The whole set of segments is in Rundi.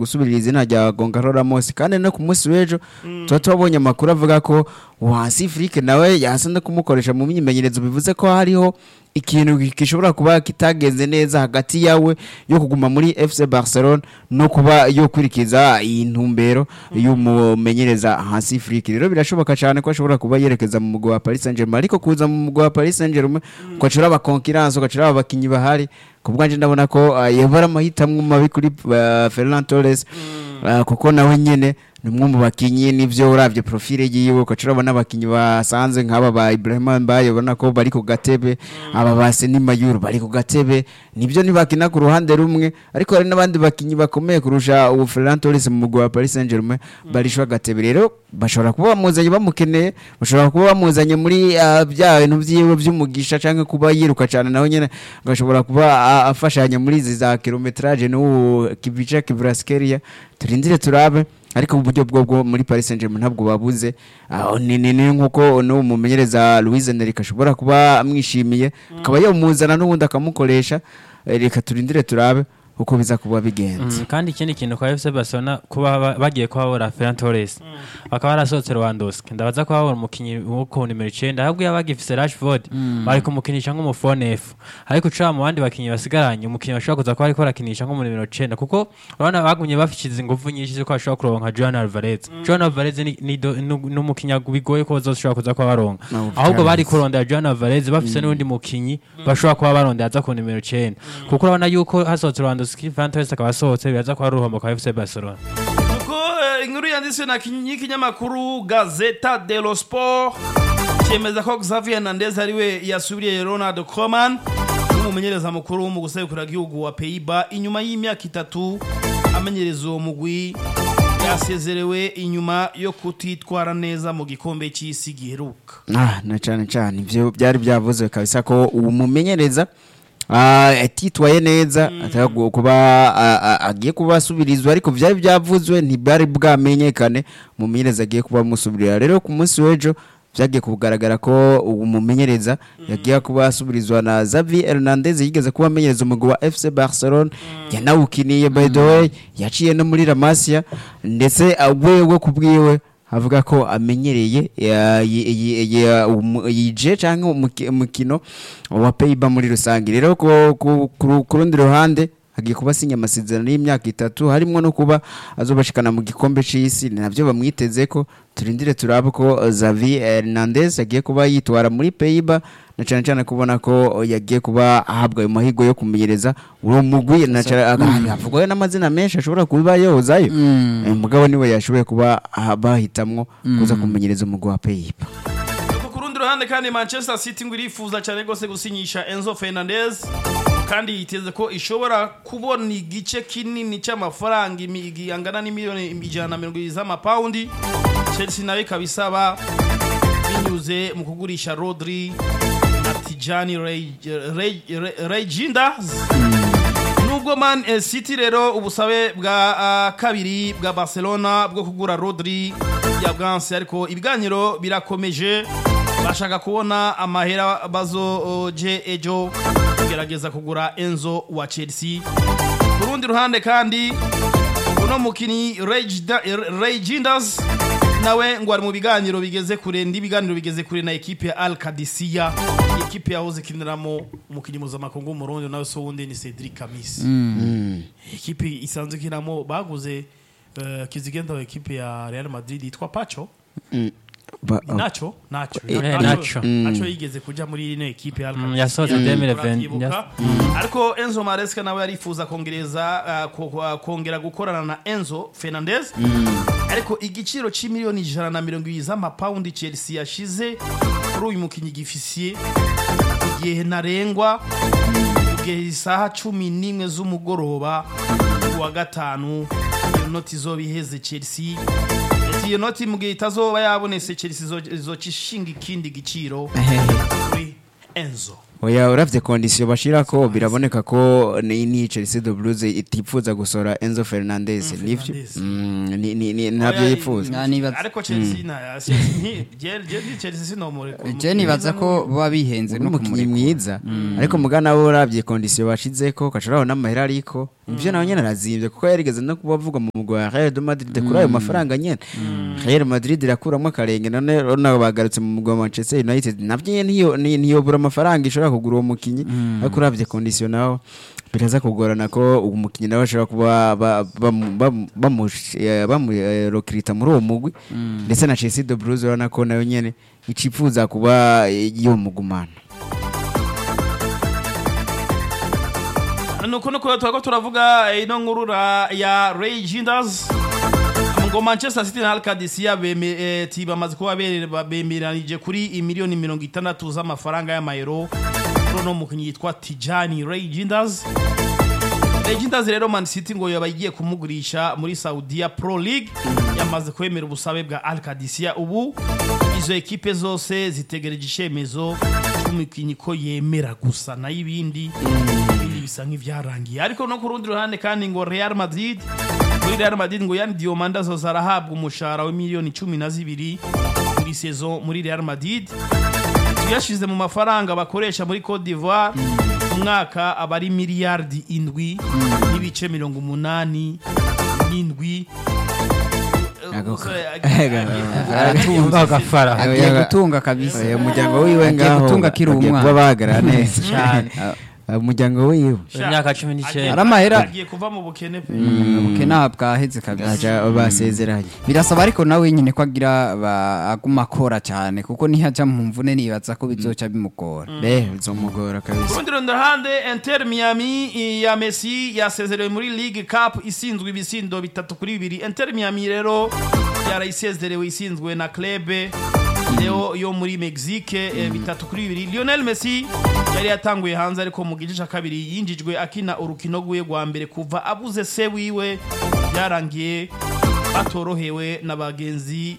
gusubirira izina rya Gonzalo Ramos kandi no ku munsi w'ejo tuba twabonye amakuru avuga ko Wasi Afrique nawe yasa no kumukoresha mu myimenyerezo bivuze ko hariho ikintu gishobora kuba kitagenze neza hagati yawe yo kuguma muri FC Barcelona no kuba yo kwirikiza iyi ntumbero y'umumenyereza hasi Afrique rero birashoboka cyane ko ashobora kuba yerekeza mu mugwa wa Paris Saint-Germain ariko kuza mu mugwa wa Paris Saint-Germain ukacura aba concurrence ukacura aba bakinyi bahari kubwanje ndabona ko uh, yabara amahitamwe mabi kuri uh, Ferran Torres uh, kuko nawe nyene ni umwe mu bakinyi nivyo uravye profile yiwe ukacura abona abakinyi basanze nk'aba ba Ibrahima Mbaye ubona ko bari ku gatebe aba ba Seni Mayuru bari ku gatebe nivyo ntibakina ku ruhande rumwe ariko hari n'abandi bakinyi bakomeye kurusha ubu Ferran Torres mu mugwa wa Paris Saint-Germain barishwa gatebe rero bashobora kuba bamuzanye bamukeneye bashobora kuba bamuzanye muri uh, bya bintu vyiwe vy'umugisha canke kuba yiruka cyane nawe nyene agashobora kuba uh, afashanya muri izi za kilometrage n'ubu Kivica Kivraskelia turindire turabe ariko uburyo bwo bwo muri Paris Saint-Germain ntabwo babuze aho ni ni ni nkuko no mumenyereza Luis Enrique ashobora kuba amwishimiye akaba yamuzana n'ubundi akamukoresha Eh, reka turindire turabe uko biza kuba bigenze Mm, kandi ikindi kintu kwa FC Barcelona kuba ba- bagiye kuhabura Ferran Torres bakaba barasohotse Lewandowski ndabaza ko habura umukinyi wo ku nimero 9 ahubwo yabagifise Rashford bari kumukinisha nk'umufone F ariko uca mu bandi bakinyi basigaranye umukinyi bashobora kuza kuba ariko arakinisha nko mu nimero 9 kuko urabona bagumye bafishize ingufu nyinshi zo ko bashobora kuronka Juan Alvarez Juan Alvarez ni ni do- ni- ni umukinyi bigoye ko bazoshobora kuza kuba baronka No, ahubwo bari Alvarez. kurondera Juan Alvarez bafise n'undi mukinyi bashobora kuba barondera aza ku nimero 9 kuko urabona yuko hasohotse Lewandowski Ferran Torres akaba asohotse biraza kuba ari uruhombo kwa FC Barcelona Nuko eh, inkuru yanditswe na kinyi- y'ikinyamakuru Gazeta dello Sport cyemeza ko Xavier Hernandez ariwe yasubiriye Ronald Koeman n'umumenyereza mukuru mu guserukira igihugu wa Pays-Bas inyuma y'imyaka itatu amenyereza uwo mugwi yasezerewe inyuma yo kutitwara neza mu gikombe cy'isi giheruka Ah, na cyane cyane ivyo byari byavuzwe kabisa ko uwo mumenyereza ah, atitwaye neza atago kuba ah, ah, agiye kuba asubirizwa ariko byari byavuzwe ntibari bwamenyekane umumenyereza agiye kuba amusubirira rero ku munsi w'ejo byagiye kugaragara ko uwo mumenyereza yagiye kuba asubirizwa na Xavi Hernandez yigeze kuba amenyereza umugwi wa FC Barcelona yanawukiniye by the way yaciye no muri La Masia ndetse ah, wewe kubwiwe avuga ko amenyereye ya- yi- yi- yi- umu- yije cyangwa umuki- umukino wa Peiba muri rusange rero ku- ku ku- ku rundi ruhande agiye kuba asinya amasezerano y'imyaka itatu harimo no kuba azobashikana mu gikombe c'isi ni navyo bamwiteze ko turindire turabe ko Xavi Hernandez agiye kuba yitwara muri Peiba na cyane cyane kubona ko yagiye kuba ahabwa ayo mahirwe yo kumenyereza uwo mugwi na cyane havugwayo n'amazina menshi ashobora kuba yozayo Eh, mugabo niwe yashoboye kuba ah, bahitamwo kuza kumenyereza umugwi wa Peiba Nuko ku rundi ruhande kandi Manchester City ngo irifuza cyane rwose gusinyisha Enzo Fernandez kandi yiteze ko ishobora kubona igice kinini cy'amafaranga imi- angana n'imiliyoni ijana na mirongo irindwi z'amapawundi Chelsea nayo ikaba isaba binyuze mu kugurisha Rodri na Tijani Regindas nubwo man eh, city rero ubusabe bwa ah, kabiri bwa barcelona bwo kugura rodri ya bwanse ariko ibiganiro birakomeje bashaka kubona amahera bazoje ejo kugerageza kugura enzo wa chelsea ku rundi ruhande kandi uno mukinnyi regindas nawe ngo ari mu biganiro bigeze kure ndi ibiganiro bigeze kure na ekipe ya al kadisiya ekipe yahoze ikiniramo umukinnyi mpuzamakungu w'umurundi nawe so wundi ni cedric kamisi ekipe isanzwe ikinamo baguze eh, kizigenda wa ekipe ya real madrid yitwa pacho Ba- Ni nacho nacho Eh, Nacho- Nacho. nacho yigeze kuja muri ino ekipe ya Al Mm, Qadisiyah. yasohotse Mm, 2020, turabyibuka. yas- ariko enzo maresca nawe yarifuza kongereza ah, ko- ko- kongera gukorana na enzo fernandez ariko igiciro c'imiliyoni ijana na mirongo ibiri z'amapawundi chelsea yashize kuri uyu mukinnyi gifisiye igihe ntarengwa igihe isaha cumi n'imwe z'umugoroba ku wa gatanu iyo noti izoba iheze chelsea ati iyo noti mu gihe itazoba yabonetse chelsea izo- izoca ishinga ikindi giciro kuri enzo oya uravye kondisiyo bashirako biraboneka ko ni ni Chelsea de Blues itifuza gusora Enzo Fernandez Enzo nivyo Fernandez. Mm, ni ni ni ntabyo Oya, yifuza Na nibaza- ariko chelsea na Chelsea nti- je- je ndi chelsea sinomureka je nibaza ko baba bihenze no n'umukinnyi kumureka mwiza ariko mugana bo uravye kondisiyo bashizeko kacaraho n'amahera ariko ivyo nawe nyene arazimvye kuko yarigeze no kuba avuga mu mugwa wa Real de Madrid kuri ayo mafaranga nyene Real Madrid irakuramwo akarenge none urabona bagarutse mu mugwa wa Manchester United navyo nyene ntiyo- ni- ntiyobura amafaranga ishobora kugura uwo mukinyi ariko uravye kondisiyo naho biraza kugorana ko uwo mukinyi nawe ashobora kuba ba- bamu- bamu- bamu- eh, bamurokirita muri uwo mugwi ndetse na Chelsea de Blues urabona ko nayo nyene icifuza kuba yomugumana nuko nuko turako turavuga ino nkurura ya Ray Gindas ngo Manchester City na Alcadisia bamaze kuba bere- bemeranije kuri imiliyoni mirongo itandatu z'amafaranga y'amayero kuri uno mukinnyi yitwa Tijani Ray Gindas Ray Gindas rero Man City ngo yaba igiye kumugurisha muri Saudia Pro League yamaze kwemera ubusabe bwa Alcadisia ubu izo ekipe zose zitegereje icyemezo cy'umukinnyi ko yemera gusa nayo ibindi ibindi bisa nk'ibyarangiye ariko no ku rundi ruhande kandi ngo Real Madrid muri Real Madrid ngo yani Diomanda zoza arahabwa umushahara wa miliyoni cumi na zibiri muri saison muri Real Madrid tuyashize mu mafaranga bakoresha muri Cote d'Ivoire umwaka aba ari miliyardi indwi n'ibice mirongo umunani n'indwi Ako- Umusore agiye- aratunga agafara agiye gutunga kabisa Oya, umuryango wiwe Agiye ngaho gutunga akiri bagiye umwana. kuba bahagarara neza Cyane. Ah, umuryango wiwe imyaka cumi n'icyenda Ari amahera. agiye kuva mu bukene pe ubukene bwaheze kabisa aja basezeranye birasaba ariko nawe nyine ko agira ba- aguma akora cyane kuko nihaja mu mvune nibaza ko bizoca bimugora be bizomugora kabisa Kurundi ruhande Inter Miami i- ya Messi yasezerewe muri League Cup isinzwe ibisindo bitatu kuri bibiri Inter Miami rero yarayisezerewe isinzwe na club Leo yo muri Mexique eh, bitatu kuri bibiri Lionel Messi yari yatanguye hanze ariko mu gice cya kabiri yinjijwe akina urukino rwiwe rwa mbere kuva abuze se wiwe byarangiye batorohewe na bagenzi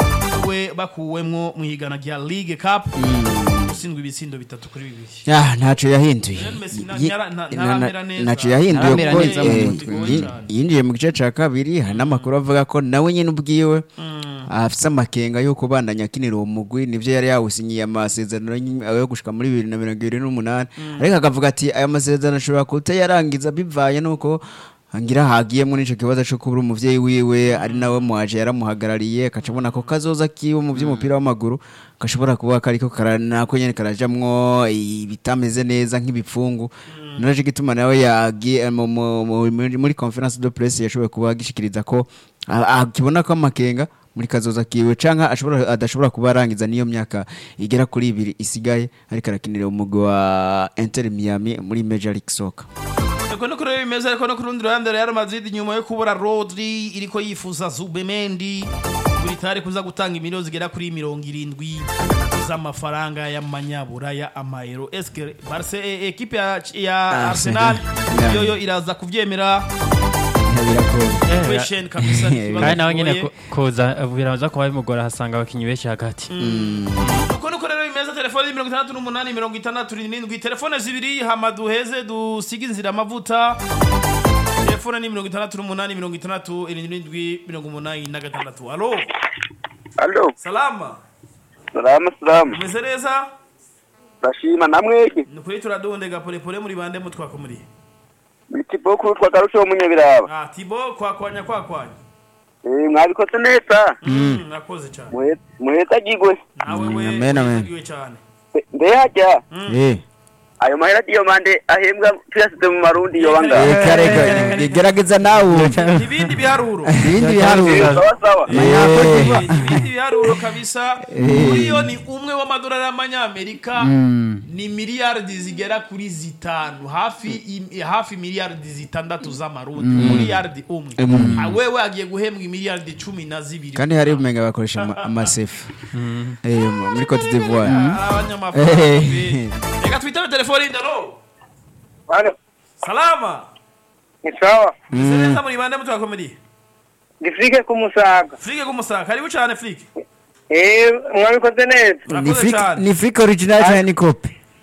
we bakuwemwo mu higana rya League Cup usindwe ibisindo bitatu kuri bibiri ya ntaco yahinduye Lionel Messi na- Yi- ntara- nta- na- ntaramera na- neza. ntaco yahinduye Ntaramera kuko neza mu eh, mutwe. yi- yinjiye mu gice ca kabiri hari n'amakuru avuga ko nawe nyine ubwiwe afise amakenga yo kubandanya akinira uwo mugwi nivyo yari yawusinyiye amasezerano nyine yo gushika muri bibiri na mirongo ibiri n'umunani ariko akavuga ati aya masezerano ashobora kutayarangiza bivanye n'uko ngira hagiyemo n'ico kibazo co kubura umuvyeyi wiwe ari nawe muhaje yaramuhagarariye akaca abona ko kazoza kiwe mu vy'umupira w'amaguru gashobora kuba kariko kara- nako nyene karajamwo ibitameze neza nk'ibipfungu naje gituma nawe yagiye mu- mu- mu- muri- muri conference de presse yashoboye kuba agishikiriza ko a- akibona ko amakenga muri kazoza kiwe canka ashobora adashobora kuba arangiza niyo myaka igera kuri ibiri isigaye ariko arakinira umugwi wa Inter Miami muri Major League Soccer Eko no kuri bimeze ariko no ku rundi ruhande Real Madrid nyuma yo kubura Rodri iriko yifuza Zubemendi buri tari kuza gutanga imiliyoni zigera kuri mirongo irindwi z'amafaranga y'amanyaburaya amayero eske Barce e- ekipe ya, ya Arsenal Yeah. yoyo iraza kuvyemera biragoye question kabisa ni ikibazo kandi nawe nyine kigoye. ku- kuza biraza kuba bimugora ahasanga abakinnyi benshi hagati uko niko rero bimeze telefone mirongo itandatu n'umunani mirongo itandatu n'indwi telefone zibiri hama duheze dusige inzira amavuta telefone ni mirongo itandatu n'umunani mirongo itandatu irindwi mirongo umunani na gatandatu alo Alo, salama salama salama. umeze neza Ndashima namwege. ni ukuri turadondega polepole muri bande mutwako muri Biti boku twakarusho munyabiraba. ah tibo kwakwanya kwakwanya Eh mwabikoze neza. Mm, nakoze cyane Muhe- Muheza gigwe. nawe Mm, we amen, amen. wibagiwe cyane Mbe hajya. eh Ayo mahera diyo mande ahembwa tuyasize mu marundi yo banga. eh kareka gerageza nawe ibindi biharuro ibindi biharuro Sawa sawa. Eh. ibindi biharuro kabisa uriyo ni umwe w'amadolari y'amanyamerika ni miliyardi zigera kuri zitanu hafi im- hafi miliyardi zitandatu z'amarundi miliyardi umwe Ah, wewe agiye guhembwa miliyardi cumi na zibiri kandi hari umenga bakoresha ama- amasefu eh muri Cote d'Ivoire Ah, abanyamafaranga Eh. reka twitabe telefone ndalo Alo. salama Ni sawa. Meze neza muri bande mutwakomedi Gifike kumusaga. frike k'umusaka karibu cyane frike Eh mwabikoze neza. ni urakoze fake cyane ni fake original cyane ni copy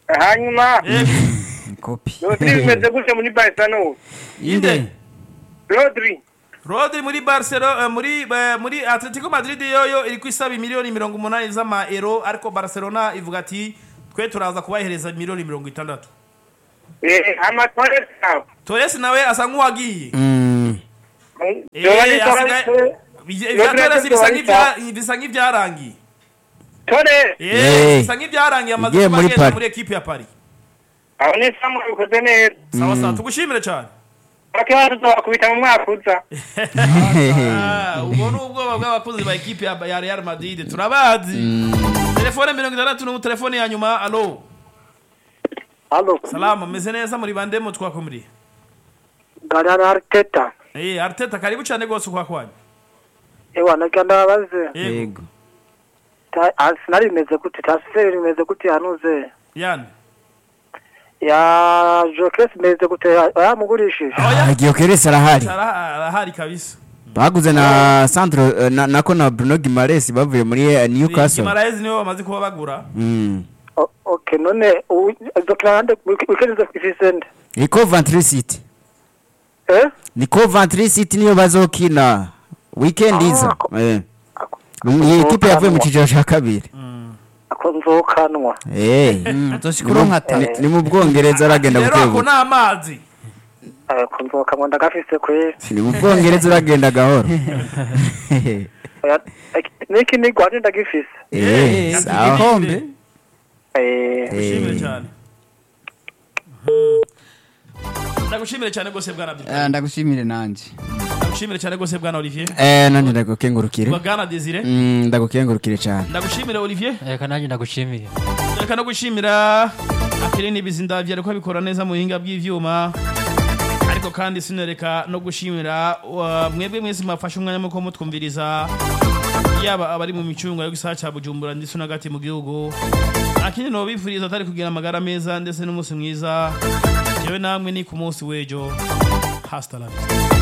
hanyuma Yego. kopi rodri bimeze gute muri barcelona inde rodri Rodri muri Barcelona eh, muri eh, muri Atletico Madrid yoyo iri kwisaba miliyoni mirongo umunani z'ama euro ariko Barcelona ivuga ati twe turaza kubahereza miliyoni mirongo itandatu eh amatore sawa Torres nawe asa nk'uwagiye Mm. Yoba ni Eh, asigaye- Torres Bije- ibya Rodri Torres bisa Rodri nk'ibya- bisa nk'ibyarangiye Torres Eh, Eh. bisa nk'ibyarangiye amaze Yagiye kuba muri agenda Paris. muri ekipe ya Paris aho ni samu bikoze neza sawa sawa tugushimire cyane bakiba tuzabakubita mu mwaka uza Ah, ubwo ni ubwoba bw'abakozi ba ekipe ya ya Real Madrid turabazi telefone mirongo itandatu n'ubu telefone ya nyuma alo Halo, salama meze neza muri bandemo twakumuriye Garara Arteta. Eh, Arteta karibu cyane rwose kwa kwanyu. Ewa nagira ndabaze. Yego. yego Ta- Arsenal imeze gute? Transfer imeze gute hanuze? Yan. Ya Jokes imeze gute? Yamugurishije. Oya. giyokeresi arahari Sara arahari kabisa. baguze na sandro eh, na- nako na bruno gimares bavuye muri eh, newcastle Gimaraes niwe bamaze kuba bagura. Mm. O- Okay, none ubu- izokina nande weekend zo ifise nde? ni coventry city Eh? ni coventry city niyo bazokina weekend iza ko- Eh. iyi ekipe yavuye mu cyiciro cya kabiri Ako nzokanwa. Eh. zoshikuru nka Ni- tatu ni mu bwongereza aragenda Rero ako bukebuke ni amazi. Ako nzokanwa ndagafise kweri. ni mu bwongereza uragenda gahoro Oya, ek- Niki ni gwanje ndagifise. Eh, sawa igikombe Eh, Gushimire Eh. cyane. Mhm. Ndagushimire cyane rwose bwana Abdul. Eh, ndagushimire nanje Ndagushimire cyane rwose bwana Olivier. Eh, nanjye ndagukengurukire Bwana Desire. Mm, ndagukengurukire cyane Ndagushimire Olivier. reka nanjye ndagushimiye reka no gushimira akirindi bizindavye ariko abikora neza mu buhinga bw'ivyuma ariko kandi sinereka no gushimira uh, mwebwe mwese mwafashe umwanya muko mutwumviriza yaba abari mu micungo yo gisaha ca bujumbura ndetse n'agati mu gihugu akindi no bifuriza atari kugira amagara meza ndetse n'umunsi mwiza jewe namwe ni ku munsi w'ejo hasta la vista